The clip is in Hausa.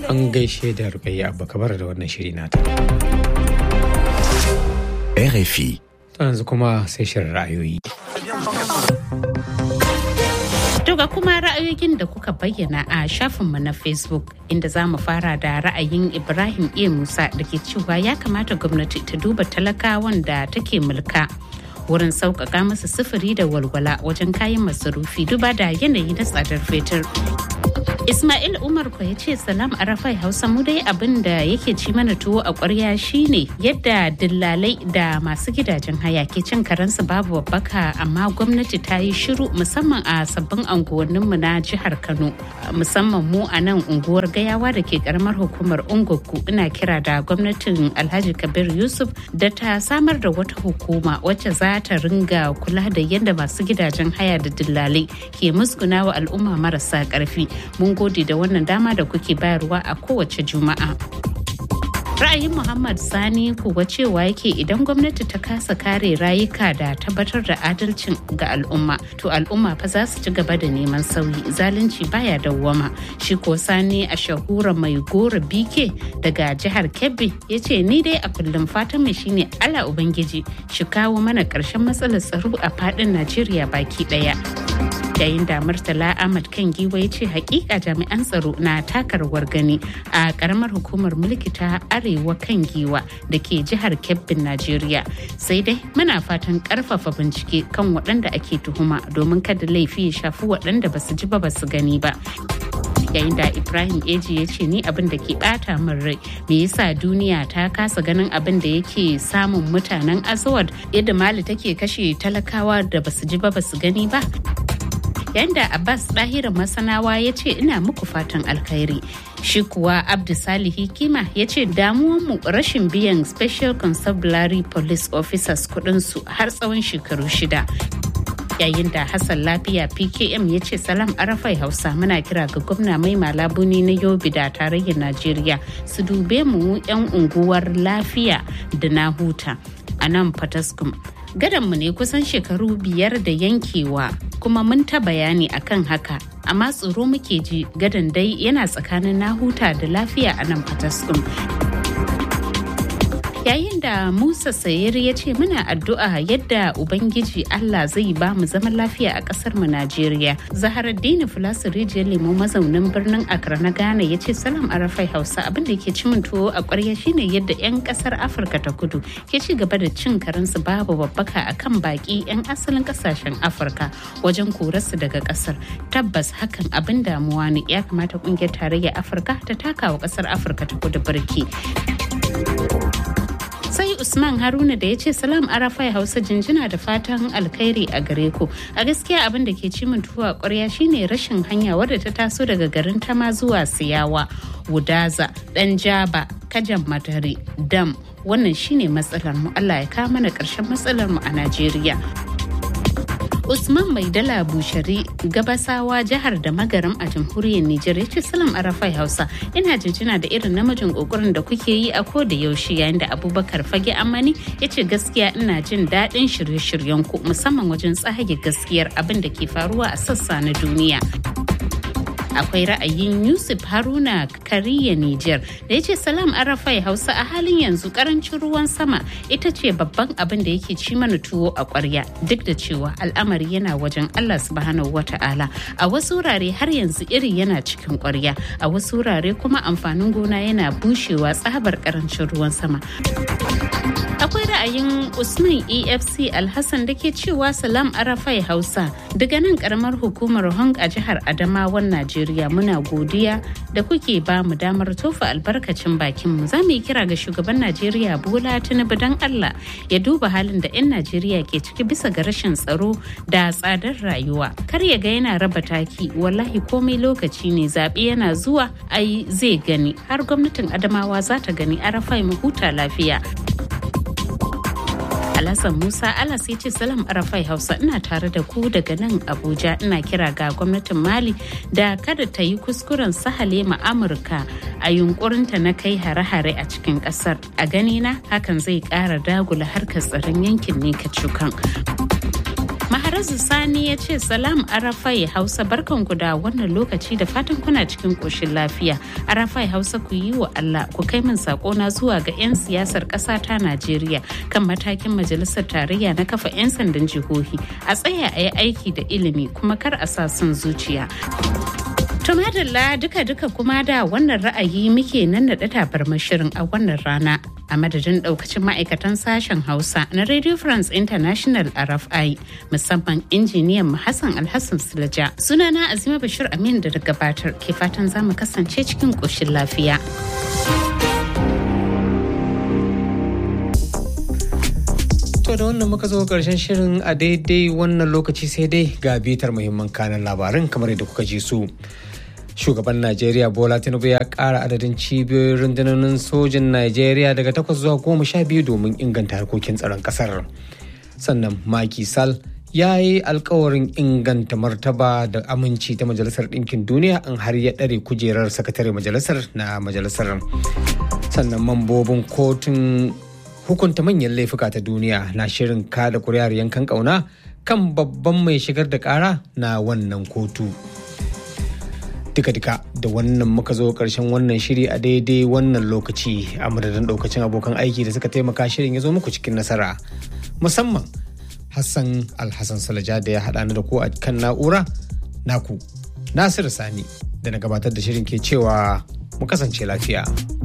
An gaishe da Rukayya Abba Kabar da wannan shiri nata. RFI. yanzu kuma sai shirin ra'ayoyi. ga kuma ra'ayoyin da kuka bayyana a shafinmu na facebook inda za mu fara da ra'ayin ibrahim a musa da ke cewa ya kamata gwamnati ta duba talakawan da take mulka wurin sauƙaƙa masa sufuri da walwala wajen kayan masarufi duba da yanayi na tsadar fetur Ismail Umar ko ya ce salam arafai Hausa mu dai abin da yake ci mana tuwo a ƙwarya shine yadda dillalai da masu gidajen haya ke cin karensu babu babbaka amma gwamnati ta yi shiru musamman a sabbin anguwanninmu na jihar Kano musamman mu a nan unguwar gayawa da ke karamar hukumar Ungoku ina kira da gwamnatin Alhaji Kabir Yusuf da ta samar da wata hukuma wacce za ta ringa kula da yadda masu gidajen haya da dillalai ke musguna wa al'umma marasa ƙarfi mun gode da wannan dama da kuke bayarwa a kowace juma'a. ra'ayin muhammad sani kuwa cewa yake idan gwamnati ta kasa kare rayuka da tabbatar da adalcin ga al'umma to al'umma fa za su ci gaba da neman sauyi zalunci baya dawwama shi ko sani a shahura mai gora bike daga jihar kebbi ya ce ni dai a kullum fatan mai shine allah ubangiji shi kawo mana ƙarshen matsalar tsaro a faɗin najeriya baki ɗaya yayin da murtala ahmad kan giwa ya ce hakika jami'an tsaro na taka rawar gani a karamar hukumar mulki ta arewa kan giwa da ke jihar kebbin najeriya sai dai muna fatan karfafa bincike kan waɗanda ake tuhuma domin kada laifi ya shafi waɗanda ba su ji ba ba su gani ba yayin da ibrahim eji ya ce ni abin da ke bata min rai me yasa duniya ta kasa ganin abin da yake samun mutanen azawad yadda mali take kashe talakawa da basu ji ba basu gani ba yanda abbas ɗahira masanawa ya ce ina muku fatan alkhairi shi kuwa abdu salihi kima ya ce damuwanmu rashin biyan special constabulary police officers kudinsu har tsawon shekaru shida yayin da hassan lafiya pkm ya ce salam arafai hausa muna kira ga gwamna mai malabuni na yobe da tarayyar najeriya su dube mu 'yan unguwar lafiya da na huta a nan fataskum mu ne kusan shekaru biyar da yankewa kuma mun ta bayani akan haka amma tsoro muke ji gadan dai yana tsakanin nahuta da lafiya a nan fataskum yayin da musa sayir ya ce muna addu'a yadda ubangiji allah zai ba mu zaman lafiya a kasar mu najeriya zaharaddini fulasu rijiyar lemo mazaunin birnin accra na ghana ya ce salam arafai hausa abin da ke cimin tuwo a kwarya shine yadda 'yan kasar afirka ta kudu ke ci gaba da cin karensu babu babbaka akan baki 'yan asalin kasashen afirka wajen korarsu daga kasar tabbas hakan abin damuwa ne ya kamata kungiyar tarayyar afirka ta taka wa kasar afirka ta kudu birki sai usman haruna da ya ce salam arafai hausa jinjina da fatan alkhairi a gare ku a gaskiya abin da ke cimin tuwa kwarya shine rashin hanya wadda ta taso daga garin tama zuwa siyawa wudaza dan jaba kajan madari dam wannan shine matsalar mu allah ya kawo mana karshen matsalar mu a najeriya Usman Mai Dala Bushari gabasawa jihar da magaram a jamhuriyar Nijar ya ce salam arafai Hausa ina jinjina da irin namijin kokarin da kuke yi a ko da yaushe yayin da Abubakar Fage Amani ya ce gaskiya ina jin daɗin shirye-shiryen ku musamman wajen tsage gaskiyar abin da ke faruwa a sassa na duniya. akwai ra'ayin yusuf haruna kariya niger da ya ce salam arafai hausa a halin yanzu karancin ruwan sama ita ce babban abin da yake ci mana tuwo a kwarya duk da cewa al'amari yana wajen allah subhanahu wata'ala a wasu wurare har yanzu iri yana cikin kwarya a wasu wurare kuma amfanin gona yana bushewa tsabar karancin ruwan sama akwai ra'ayin usman efc alhassan da ke cewa salam arafai hausa daga nan karamar hukumar hong a jihar adamawan najeriya muna godiya da kuke ba mu damar tofa albarkacin bakinmu za mu yi kira ga shugaban najeriya bola tinubu don allah ya duba halin da 'yan najeriya ke ciki bisa ga rashin tsaro da tsadar rayuwa kar ya ga yana raba taki wallahi komai lokaci ne zaɓe yana zuwa ai zai gani har gwamnatin adamawa za ta gani arafai mu huta lafiya Alhassan Musa Alas ya ce salam arafai Hausa ina tare da ku daga nan Abuja ina kira ga gwamnatin Mali da kada ta yi kuskuren sahale ma Amurka a yunkurinta na kai hare-hare a cikin kasar. A ganina hakan zai kara dagula harkar tsaron yankin ne ka cukan. Maharazu Sani ya ce salam Arafai Hausa barkanku da wannan lokaci da fatan kuna cikin koshin lafiya. Arafai Hausa ku yi wa Allah ku kai min na zuwa ga 'yan siyasar ƙasa ta Najeriya kan matakin majalisar tarayya na kafa 'yan sandan jihohi a tsaya a yi aiki da ilimi kuma kar a sa son zuciya. Tumadalla duka-duka kuma da wannan ra'ayi muke nan da tabarmar shirin a wannan rana a madadin daukacin ma'aikatan sashen Hausa na Radio France International RFI musamman injiniyan Hassan Alhassan Silaja. Sunana Azima Bashir Amin da gabatar ke fatan za mu kasance cikin ƙoshin lafiya. To da wannan muka zo karshen shirin a daidai wannan lokaci sai dai ga bitar muhimman kanan labarin kamar yadda kuka ji su. Shugaban Najeriya Bola Tinubu ya ƙara adadin cibiyoyin rundunonin sojin Najeriya daga takwas zuwa goma sha biyu domin inganta harkokin tsaron ƙasar. Sannan Maki Sal ya yi alkawarin inganta martaba da aminci ta Majalisar Ɗinkin Duniya in har ya ɗare kujerar sakatare majalisar na majalisar. Sannan mambobin kotun hukunta manyan laifuka ta duniya na shirin kada kuri'ar yankan kauna kan babban mai shigar da kara na wannan kotu duka-duka da wannan muka zo karshen wannan shiri a daidai wannan lokaci a madadin daukacin abokan aiki da suka taimaka shirin ya zo muku cikin nasara musamman hassan alhassan salaja da ya haɗa ni da ku a kan na'ura naku nasiru sani da na gabatar da shirin ke cewa mu kasance lafiya.